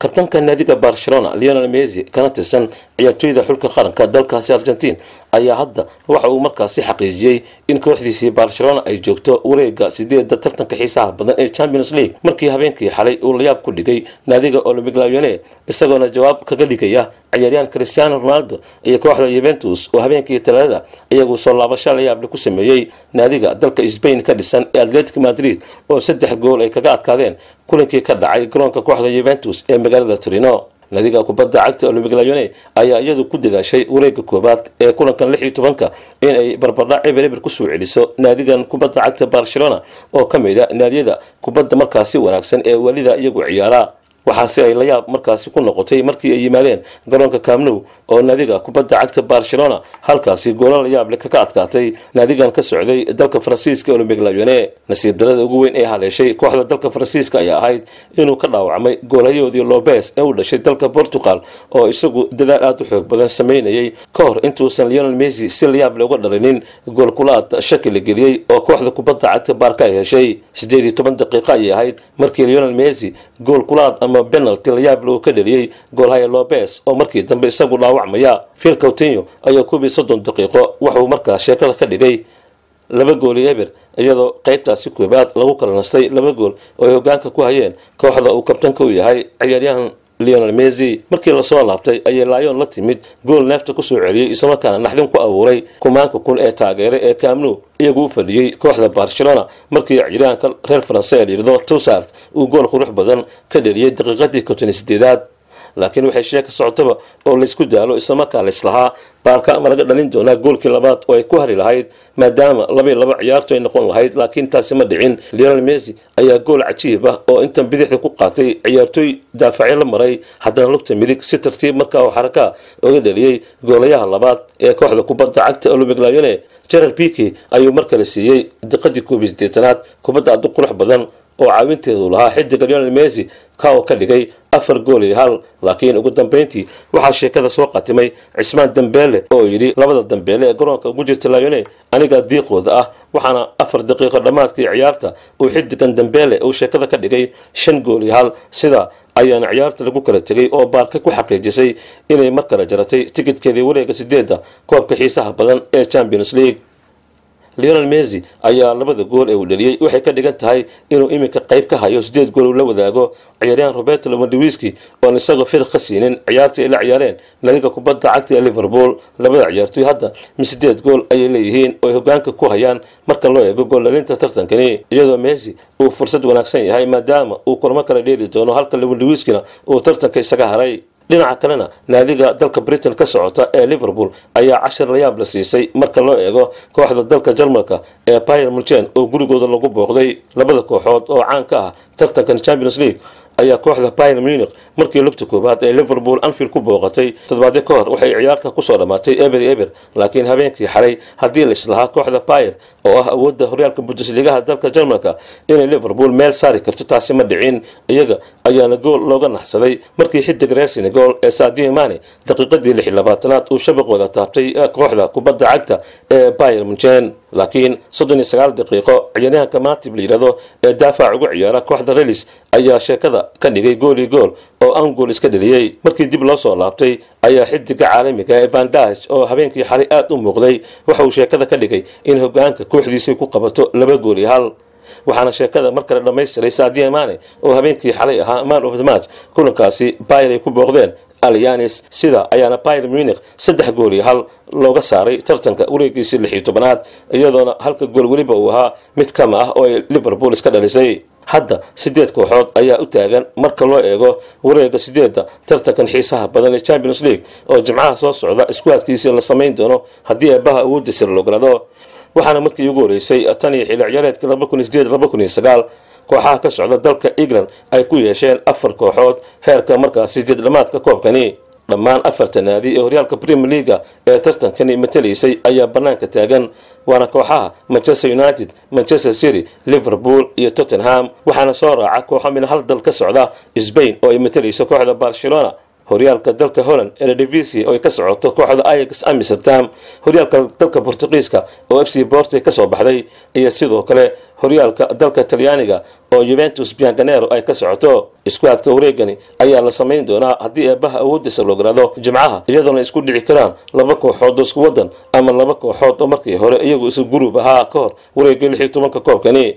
kabtanka naadiga barcelona leonel messi kana tirsan ciyaartooyda xulka qaranka dalkaasi argentiin ayaa hadda waxa uu markaasi xaqiijiyey in kooxdiisii barcelona ay joogto wareega sideeda tartanka xiisaha badan ee champions league markii habeenkii xalay uu layaab ku dhigay naadiga olympic lyone isagoona jawaab kaga dhigaya ciyaaryahan cristiano ronaldo iyo kooxda yuventus oo habeenkii talaadada iyagu soo laabasho layaable ku sameeyey naadiga dalka sbain ka dhisan ee atletic madrid oo saddex gool ay kaga adkaadeen kulankii ka dhacay garoonka kooxda yuventus ee magaalada torino naadiga kubadda cagta olympic lyone ayaa iyadu ku dadaashay wareega koobaad ee kulankan lix iyo tobanka in ay barbardhac eber eber kusoo celiso naadigan kubadda cagta barcelona oo ka mid a naadiyada kubadda markaasi wanaagsan ee welida iyagu ciyaara waxaase ay layaab markaasi ku noqotay markii ay yimaadeen garoonka camnow oo naadiga kubadda cagta barcelona halkaasi goolo layaableh kaga adkaatay naadigan ka socday dalka faransiiska olympic lyone nasiib darada ugu weyn ee haleeshay kooxda dalka faransiiska ayaa ahayd inuu ka dhaawacmay goolayahoodii lobes ee u dhashay dalka portugal oo isagu dadaal aada u xoog badan sameynayay ka hor intuusan leonel messi si layaable uga dhalinin goolkulaad shaki la geliyey oo kooxda kubadda cagta baarka ay heshay sideed iyo toban daqiiqo ayay ahayd markii leonel messi goolkulaad ama penalty layaable uu ka dheliyey goolhaya lobes oo markii dambe isagu dhaawacmaya phil coutinho ayaa koob iyo soddon daqiiqo waxauu markaa sheekada ka dhigay laba gooli eber iyadoo qaybtaasi koobaad lagu kala nastay laba gool oo ay hogaanka ku hayeen kooxda uu kabtanka u yahay ciyaaryahan leonel messi markii lasoo laabtay ayay laayoon la timid gool neefta kusoo celiyey islamarkaana naxdin ku abuuray kumaanka kun ee taageere ee camnu iyagu u fadhiyey kooxda barcelona markii ciyaaryahanka reer faranse ee layidhahdo tusart uu gool qurux badan ka dheliyey daqiiqadii konton sideedaad laakiin waxay sheeka socotaba oo laysku daalo islamarkaa laislahaa baarka ama laga dhalin doonaa goolkii labaad oo ay ku hari lahayd maadaama labaiy laba ciyaartu ay noqon lahayd laakiin taasi ma dhicin leonel messi ayaa gool cajiib ah oo intan bidixda ku qaatay ciyaartooy daafacyo la maray haddana lugta midig si tartiib markaa oo xarakaa oga dhaliyey goolayaha labaad ee kooxda kubadda cagta olympic lyone gerald piki ayuu mar kale siiyey diqadii koob iyo sideetanaad kubadda addu qurux badan oo caawinteedu lahaa xidiga leonel messi ka oo ka dhigay afar gool iyo hal laakiin ugu dambeyntii waxaa sheekada soo qatimay cismaan dambeele oo yidhi labada dambeele ee garoonka ugu jirta lyone anigaa diiqooda ah waxaana afar daqiiqo dhammaadkii ciyaarta uu xidigan dambeele uu sheekada ka dhigay shan gool iyo hal sida ayaana ciyaarta lagu kala tegay oo baarka ku xaqiijisay inay mar kale jaratay tikidkeedii wareega sideedda koobka xiisaha badan ee champions league leonel messi ayaa labada gool ee uu dhaliyey waxay ka dhigan tahay inuu iminka qayb ka hayo sideed gool uu la wadaago ciyaaryahan roberto lewandowski oon isagoo firq ka siinin ciyaartii ay la ciyaareen nadiga kubadda cagta ee liverpool labada ciyaartooy hadda mi sideed gool ayay leeyihiin oo ay hogaanka ku hayaan marka loo eego gooldhalinta tartankani iyadoo messi uu fursad wanaagsan yahay maadaama uu kulmo kala dheeli doono halka lewandowskina uu tartanka isaga haray dhinaca kalena naadiga dalka britain ka socota ee liverpool ayaa cashar layaab la siisay marka loo eego kooxda dalka jarmalka ee pier mulchen oo gurigooda lagu booqday labada kooxood oo caan ka ah tartankan champions league ayaa kooxda pier munich markii lugta koobaad ee liverpool anfield ku booqatay toddobaadyo ka hor waxay ciyaarta kusoo dhammaatay eber eber laakiin habeenkii xalay haddii la islahaa kooxda pier oo ah awoodda horyaalka bundesligaha dalka jarmalka inay liverpool meel saari karto taasi ma dhicin iyaga ayaana gool looga naxsaday markii xidig reer senegal ee sadio mane daqiiqadii lix iyo labaatanaad uu shabaqooda taabtay kooxda kubadda cagta ee pier munchen laakiin soddon iyo sagaal daqiiqo ciyaaryahanka matib la yidhahdo ee daafac ugu ciyaara kooxda relis ayaa sheekada ka dhigay gool iyo gool oo angool iska dheliyey markii dib loo soo laabtay ayaa xidiga caalamiga ee vandage oo habeenkii xalay aada u muuqday waxa uu sheekada ka dhigay in hogaanka kooxdiisay ku qabato laba gool iyo hal waxaana sheekada mar kale dhammaystiray sadio mane oo habeenkii xalay ahaa man of the match kulankaasi bayr ay ku booqdeen alyanis sida ayaana pyr munich saddex gool iyo hal looga saaray tartanka wareegiisii lix iyo tobanaad iyadoona halka gool weliba uu ahaa mid kama ah oo ay liverpool iska dhalisay hadda sideed kooxood ayaa u taagan marka loo eego wareega sideedda tartankan xiisaha badan ee champions league oo jimcaha soo socda iskuwaadkiisii la samayn doono haddii eebaha awoodda sir logolado waxaana markii ugu horeysay tan iyo xilli ciyaareedka kooxaha ka socda dalka england ay ku yeesheen afar kooxood heerka markaas sideed dhamaadka koobkani dhammaan afarta naadi ee horyaalka premier leaga ee tartankani matalaysay ayaa banaanka taagan waana kooxaha manchester united manchester city liverpool iyo tottenham waxaana soo raaca kooxo min hal dal ka socda sbain oo ay matalayso kooxda barcelona horyaalka dalka holland eredivisie oo ay ka socoto kooxda ayax amsterdam horyaalka dalka bortugiiska oo f c borto ka soo baxday iyo sidoo kale horyaalka dalka talyaaniga oo juventus bianganero ay ka socoto iskuadka wareegani ayaa la samayn doonaa haddii eebaha awoodiisa loo garaado jimcaha iyadoona isku dhici karaan laba kooxood oo isku wadan ama laba kooxood oo markii hore iyagu isu guruub ahaa ka hor wareegga lix iyo tobanka koobkani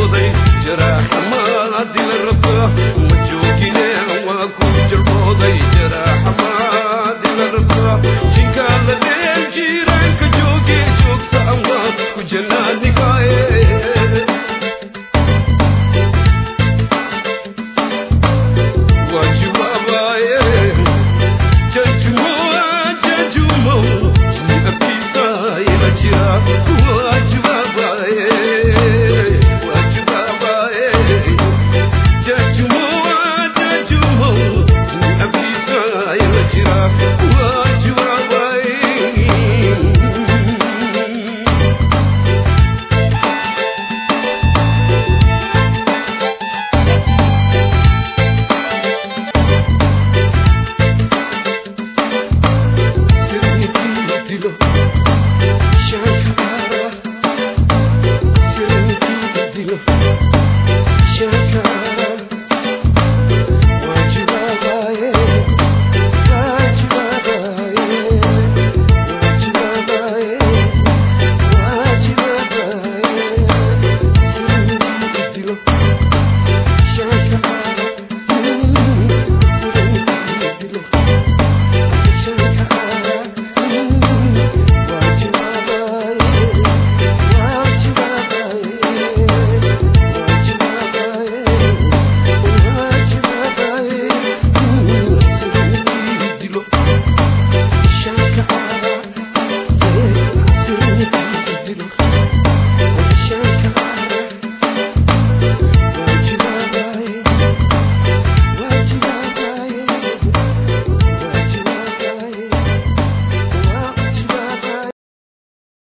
ma joogine waa ku jirbooday